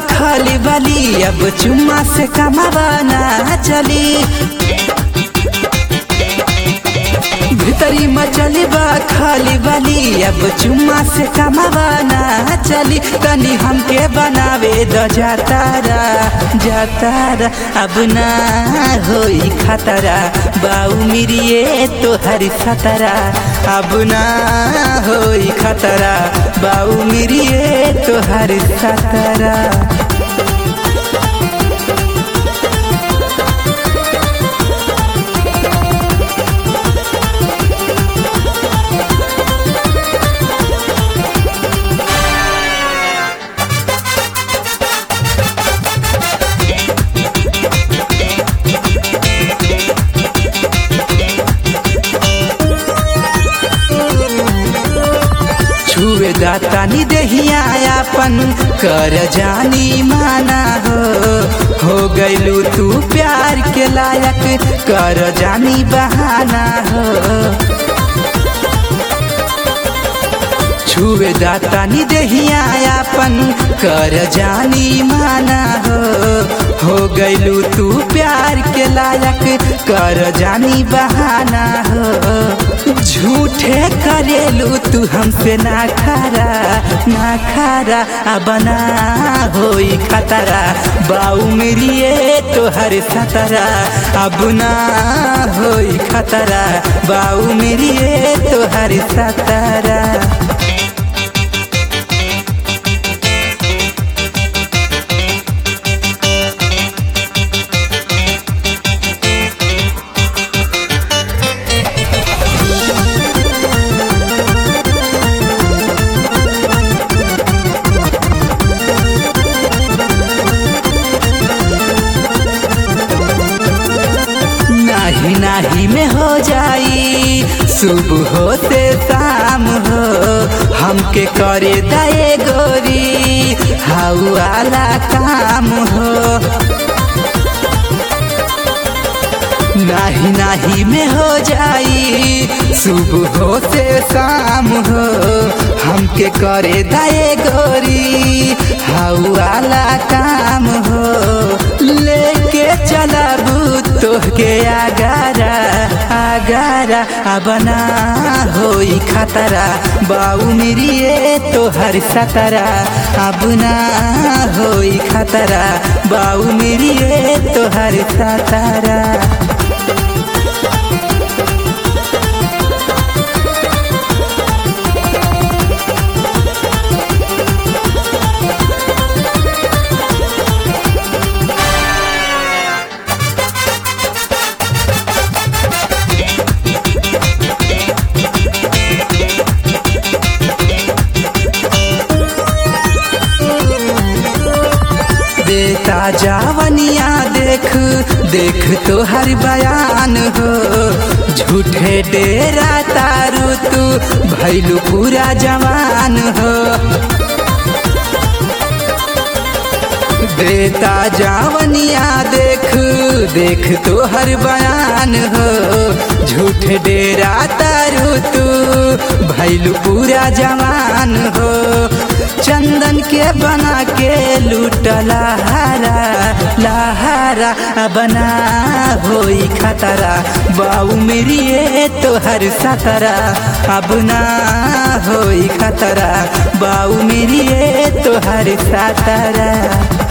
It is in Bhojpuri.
खाली वाली अब चुम्मा से कमावा ना चली भीतरी मचली बा खाली वाली अब चुम्मा से कमावा ना चली तनी हमके बनावे द जातारा जातारा अब ना होई खतरा बाऊ मिरिए तो हरी खतरा अब ना होई खतरा बाऊ मिरिए तो हरी खतरा छुए दाता नि देहिया अपन कर जानी माना हो हो गैलू तू प्यार के लायक कर जानी बहाना हो छुए दाता नि देहिया अपन कर जानी माना हो हो गैलू तू प्यार के लायक कर जानी बहाना हो झूठे करेलू तू हमसे ना खारा ना खारा अब ना होई खतरा बाऊ मेरिए तो हर सतरा अब ना होई खतरा बाऊ मेरिए तो हर सतरा नाही नाही में हो जाई सुबह होते शाम हो हमके करे दए गोरी हाउ वाला काम हो नाही नाही में हो जाई सुबह होते शाम हो हमके करे दए गोरी हाउ वाला काम हो लेके चलाबू तोहके आगारा आगारा अब ना होई खतरा बाऊ मेरिए तोहर सतरा अब ना होई खतरा बाऊ मेरिए तोहर सतरा देता जावनिया देख देख तो हर बयान हो झूठे डेरा तारू तू भैलू पूरा जवान हो देता जावनिया देख देख तो हर बयान हो झूठ डेरा तारू तू भैलू पूरा जवान हो चंदन के बना के लूट लहारा लहारा बना होई खतरा बाऊ मेरिए तो हर सतरा अब ना होई खतरा बाऊ मेरिए तो हर सतरा